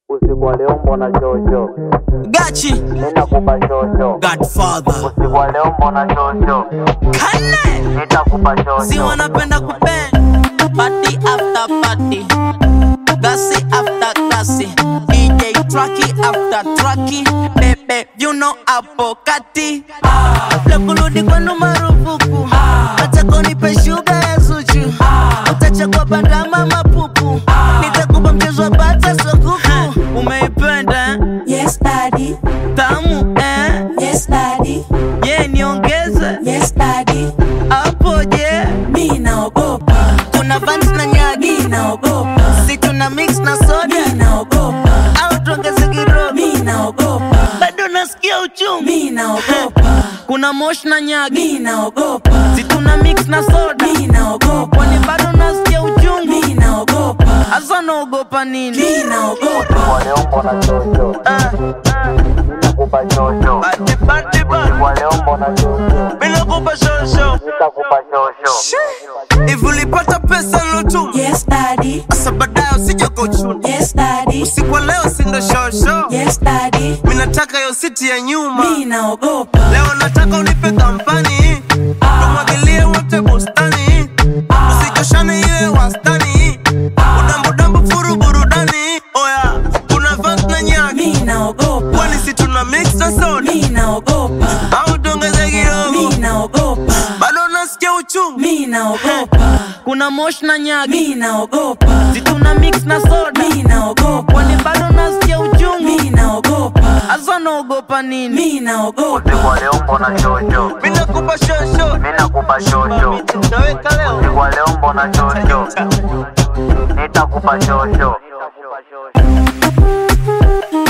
Usiku wa leo mbona shosho, Gachi ninakupa shosho. Godfather Usiku wa leo mbona shosho, Kane nitakupa Si shosho. wanapenda kupenda Party after party Gasi after gasi DJ Trucky after Trucky Bebe you know hapo kati Kabla kurudi kwenu marufuku Nataka unipe shuga ya Zuchu Utachagua bandama mapupu Nitakupa mchezo wa bata sokuku Umeipenda eh? Yes, daddy. tamu eh? Yes, daddy. Ye niongeze Yes, daddy. hapo je Mi naogopa. Tuna vans na nyagi Mi naogopa. si tuna mix na soda Mi naogopa. au tuongeze kidogo Mi naogopa. bado nasikia uchungu Mi naogopa. kuna mosh na nyagi Mi naogopa. si tuna mix na soda Mi naogopa. kwani bado nasikia uchungu Mi naogopa. hasa naogopa nini Mi naogopa. Usiku wa leo mbona shosho, Ah, ninakupa shosho. bati, bati, bati. Usiku wa leo mbona shosho, Bila kupa shosho nitakupa shosho. hivi ulipata pesa lotu Yes, daddy. sasa baadaye usije kuchuna Yes, daddy. usiku wa leo sindo shosho Yes, daddy. mi nataka yo siti ya nyuma Mi naogopa. leo nataka unipe kampani tumwagilie wote bustani usichoshane iwe wastani udambudambu furu burudani oya kuna vans na nyaki Mi naogopa. kwani si tuna mix na soda Mi naogopa. au tuongeze kidogo Mi naogopa. bado nasikia uchungu Mi naogopa. kuna mosh na nyaki Mi naogopa. si tuna mix na soda Mi naogopa. kwani bado nasikia uchungu Mi naogopa. hasa naogopa nini Mi naogopa. Usiku wa leo mbona shosho, mi nakupa shosho ninakupa shosho. naweka leo Usiku wa leo mbona shosho, nitakupa shosho.